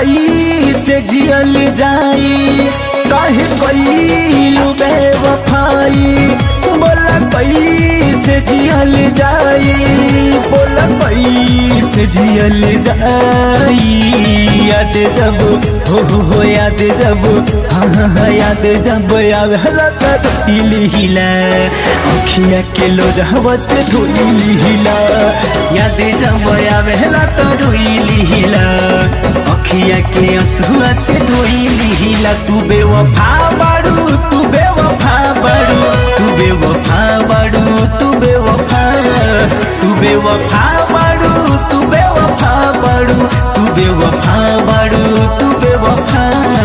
कई से जियल जाई काहे कईलू बेवफाई बोला कई से जियल जाई बोला कई से जियल जाई याद जब हो हो हो याद जब हाँ हाँ हाँ याद जब आवेला त धोइली हिला अखिया के लोरहवा से धोइली हिला याद जब आवेला त रोइली हिला अखिया के असुआ से धोइली हिला तू बेवफा बाड़ू तू बेवफा बाड़ू तू बेवफा बाड़ू तू बेवफा तू बेवफा बाड़ू तू बेवफा बाड़ू तू बेवफा बाड़ू तू बेवफा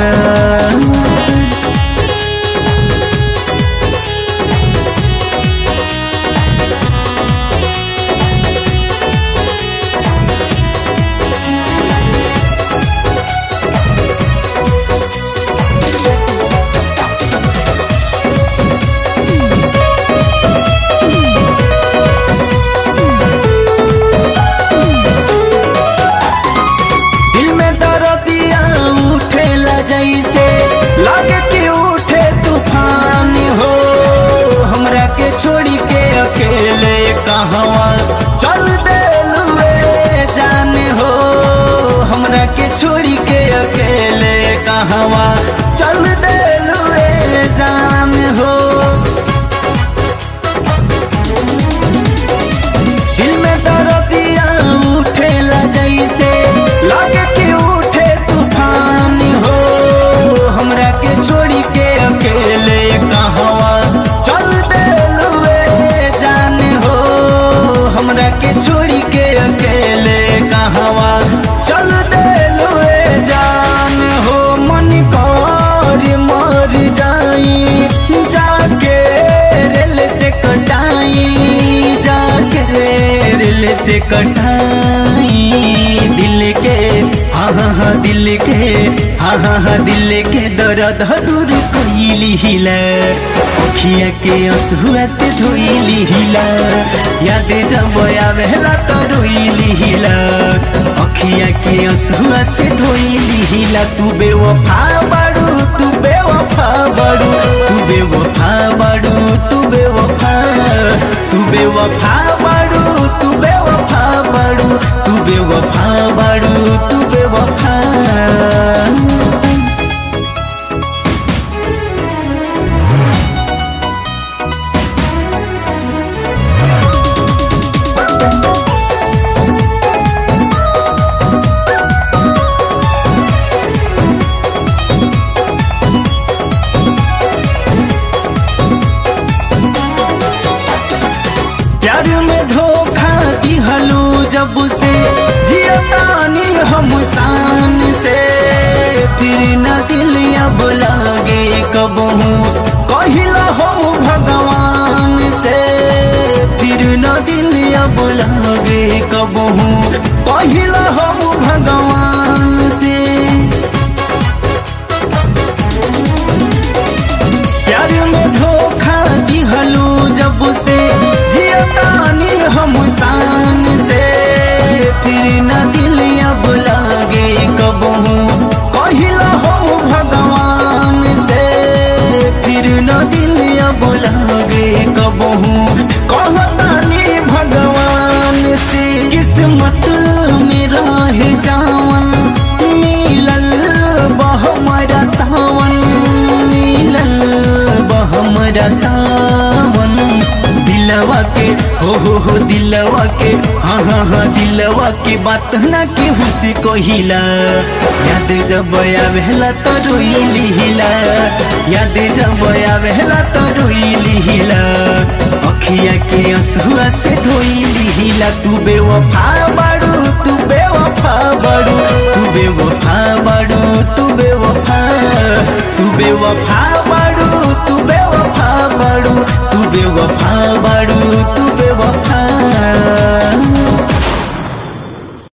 दिल में दर्दिया उठेला जैसे लगे कि उठे तूफान हो हमरा के छोड़ी के अकेले कहवा चल देलुए जाने हो हमरा के छोड़ी के अकेले कहवा चल देलुए जान हो दिल में दर्दिया उठेला जैसे लगे कि उठे तूफान हो हमरा के छोड़ी के अकेले कहवा चल देलुए जान हो हमरा के छोड़ी के अकेले कहवा चल देलुए जान हो मन कर मर जाई जाके रेल से कटाई जाके रेल से कटाई दिल के हाँ हाँ हाँ दिल के हाँ हाँ हाँ दिल के दर्द दूर कोइली हिला अखिया के असुआ से धोइली हिला याद जब आवेला तो रोइली हिला अखिया के असुआ से धोइली हिला तू बेवफा बाड़ू तू बेवफा बाड़ू तू बेवफा बाड़ू तू बेवफा तू बेवफा बाड़ू तू बेवफा बाड़ू तू बेवफा बाड़ू तू बेवफा प्यार में धोखा दिहलू जब से जियतानी हम शान से फिर न दिल अब लागे कबहू कहिला हम भगवान से फिर न दिल अब लागे कबहू कहिला हम भगवान से प्यार में धोखा दिहलू जब से जियतानी हम शान से फिर न दिल अब लागे कबहू कहिला हम भगवान से फिर न दिल अब लागे कबहू कहतानी भगवान से किस्मत में रह जावन मिलल बहमरा तावन मिलल बहमरा तावन दिलवा के हो हो हो दिलवा के हाँ हाँ हाँ दिलवा के बात ना के हुसी कहिला याद जब आवेला तो रोइली हिला याद जब आवेला तो रोइली हिला अखिया के असुआ से धोइली हिला तू बेवफा बाड़ू तू बेवफा बाड़ू तू बेवफा बाड़ू तू बेवफा तू बेवफा बाड़ू तू बेवफा बाड़ू तू बेवफा बाड़ू तू बेवफा